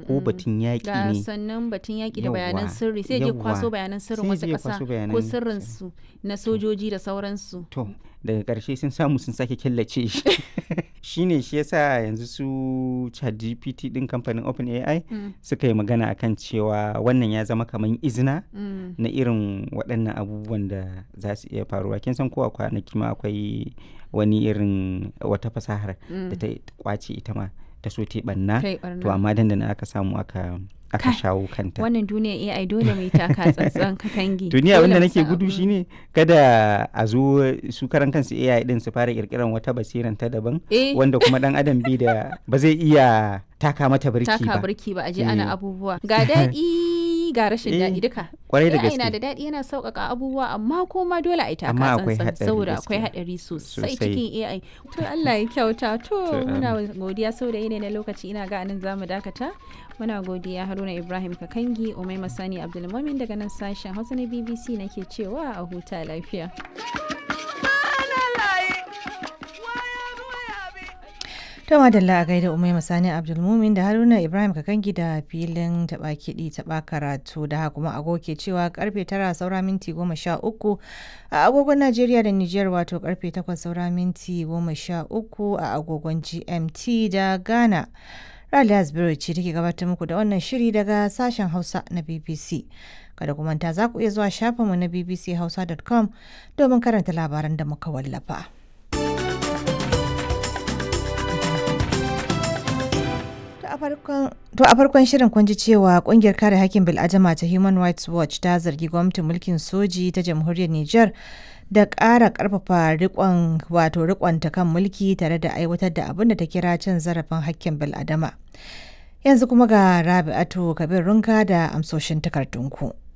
ko batun yaƙi ga ne sannan batun yaƙi da bayanan Yawwa, sirri sai je kwaso yawwa. bayanan sirrin Sai wasu je ƙasa kwaso ko bayanan sirrin su na sojoji da sauransu to daga ƙarshe sun samu sun sake killace shi shine shi yasa yanzu su ChatGPT din kamfanin OpenAI Mm, suka yi magana akan cewa wannan ya zama kamar izina mm. na irin waɗannan abubuwan da za su iya faruwa kin san kowa kwanaki ma akwai wani irin wata fasahar da ta kwace ita ma ta so ta ɓanna kai to barna amma dandana aka samu aka aka Kai, shawo kanta wannan duniya AI dole mai taka tsantsan ka kangi to ni Dole abin da mu nake san gudu abin. shine kada a zo su karan kansu AI din su fara kirkiran wata basiran ta daban eh wanda kuma dan adam bi da ba zai iya taka mata birki taka ba birki ba a je Eh. ana abubuwa ga daɗi ga rashin Eh, daɗi duka kwarai da AI na gaske da daɗi yana sauƙaƙa abubuwa amma kuma dole a yi taka Amma akwai tsantsan haɗari saboda akwai gaskiya. haɗari sosai Sosai. cikin AI to Allah ya kyauta to To, muna godiya sau da yanayi na lokaci ina ga anan zamu dakata muna godiya Haruna Ibrahim Kakangi Umaima Sani Abdulmumin daga nan sashen Hausa na BBC nake cewa a huta lafiya To madalla a gaida Umaima Sani Abdulmumin da Haruna Ibrahim Kakangi da filin taɓa kiɗi taɓa karatu da haka kuma agogo ke cewa karfe tara saura minti goma sha uku a agogon Najeriya da Nijar wato karfe takwas saura minti goma sha uku a agogon GMT da Ghana. Rally Asbury ce take gabatar muku da wannan shiri daga sashen Hausa na BBC. Kada ku manta za ku iya zuwa shafinmu na bbchausa.com domin karanta labaran da muka wallafa. To a farkon shirin kun ji cewa kungiyar kare hakkin bil'adama ta Human Rights Watch ta zargi gwamnatin mulkin soji ta jamhuriyar Nijar da ƙara ƙarfafa rikon wato rikonta kan mulki tare da aiwatar da abin da ta kira cin zarafin hakkin bil'adama. Yanzu kuma ga Rabi'atu Kabir Runka da amsoshin takardunku.